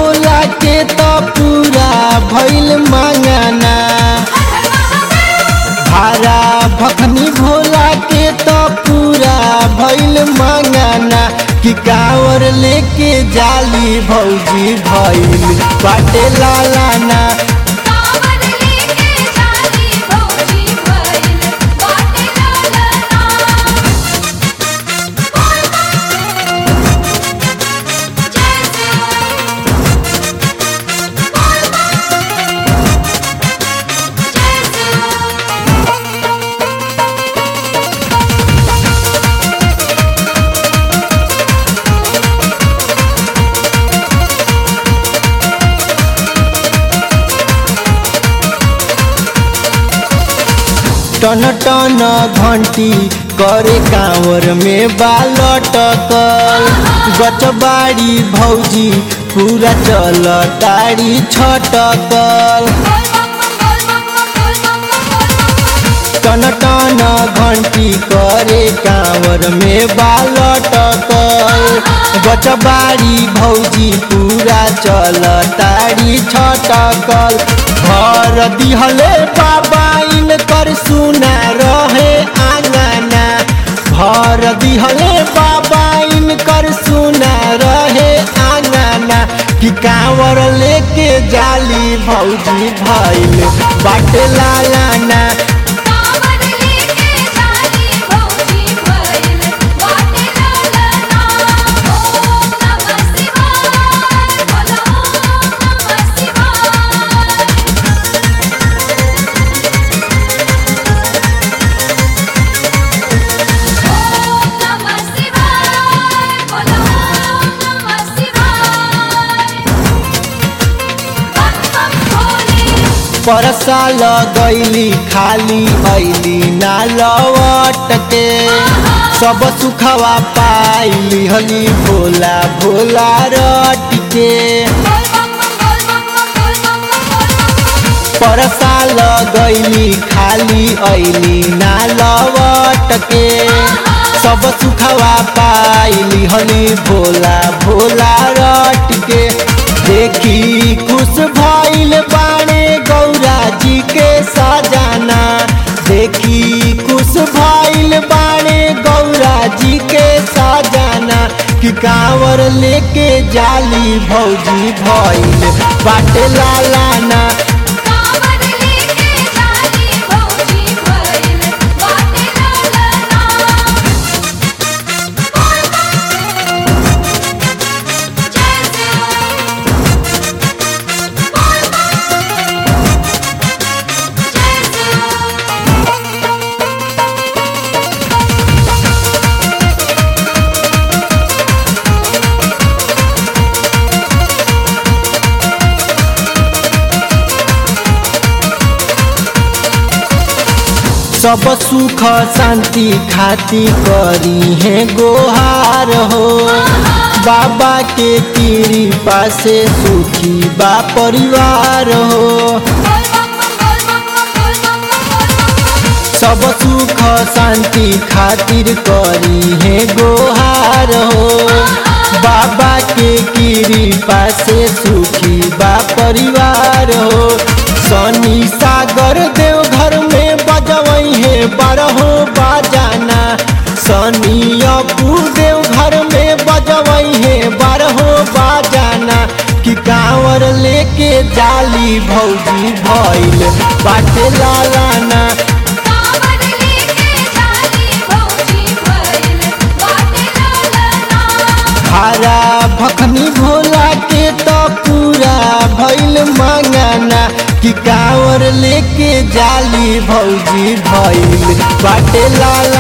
भोला के तो पूरा भइल मांगाना भारा भखनी भोला के तो पूरा भइल मांगाना कि कांवर लेके जाली भौजी भइल बाटे लालाना कांवर लेके जाली भौजी भइल बाटे लालना बोल जय शिव बोल जय शिव टन टन घंटी करे कांवर में बालटकल गचबाड़ी भौजी पूरा चल ताड़ी छटकल टन टन घंटी करे कांवर में बालटकल गचबाड़ी भौजी पूरा चल ताड़ी छटकल घर दिहले बाबा इनकर सुना रहे आंगना घर दिहले बाबा इनकर सुना रहे आंगना कि कांवर लेके जाली भौजी भइल बाटे लालाना कांवर लेके जाली भौजी भइल बाटे लालना ओम नमः शिवाय बोलो ओम नमः शिवाय ओम नमः शिवाय बोलो ओम नमः शिवाय बम बम भोले परसा लगैली खाली ऐली ना लवट के सब सुखवा पाइली हली भोला भोला रट के परसा लगैली खाली ऐली ना लवट के सब सुखवा पाइली हली भोला भोला रट के देखी खुश भइल बाणे गौरा जी के सजाना देखी खुश भइल बाणे गौरा जी के सजाना कि कांवर लेके जाली भौजी भइल बाटे लालाना कांवर लेके जाली भौजी भइल बाटे लालना बोल जय शिव बोल जय शिव सब सुख शांति खाती करी है गोहार हो बाबा के कृपा से सुखी बा परिवार हो सब सुख शांति खातिर करी है गोहार हो बाबा के कृपा से सुखी बा परिवार हो शनि सागर देव घर में बजवई है बारहो बाजाना शनि अपू देव घर में बजवई है बारहो बाजाना कि कांवर लेके जाली भौजी भइल बाटे लालाना कांवर लेके जाली भौजी भइल बाटे लालना हरा भखनी भोला के तो पूरा भइल मांगाना कि कांवर लेके जाली भौजी भइल बाटे लाला